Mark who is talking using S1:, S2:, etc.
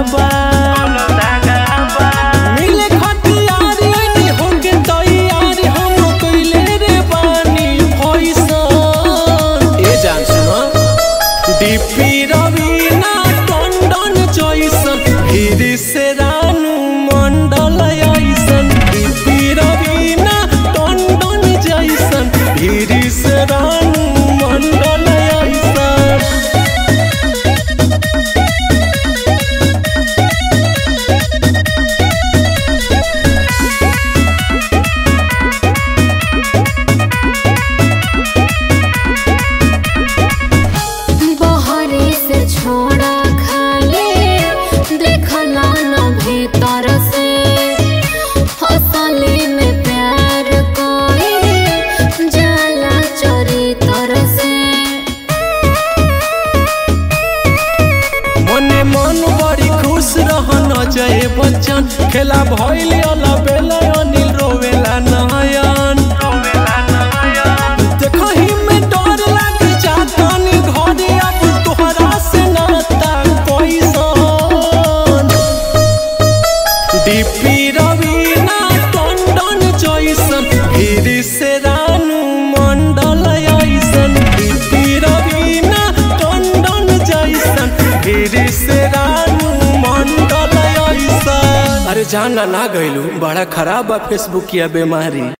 S1: बा मिले खतियार यानी होके तैयार हम कइले रे बानी फैशन ए जान सुनो डीपी रवीना टंडन जैसन फिर से रानू मंडल ऐसन डीपी रवीना टंडन जैसन फिर से रानू मंडल ऐसन
S2: बहरे से छोड़ा खाले देखला न भीतर से हंसले में प्यार कोई जाला चरितर से
S1: मने मन बड़ी खुश रहन जय बच्चन खेला भइल अला बेला अनिल रोवेला नयन देखहि में डर लाग जातनी घरे अब तोहरा से नाता कैसन डीपी रवीना टंडन जैसन फिर से रानू मंडल ऐसन डीपी रवीना टंडन जैसन फिर से रानू मंडल ऐसन अरे जाना ना गइलू बड़ा खराब बा फेसबुक या बीमारी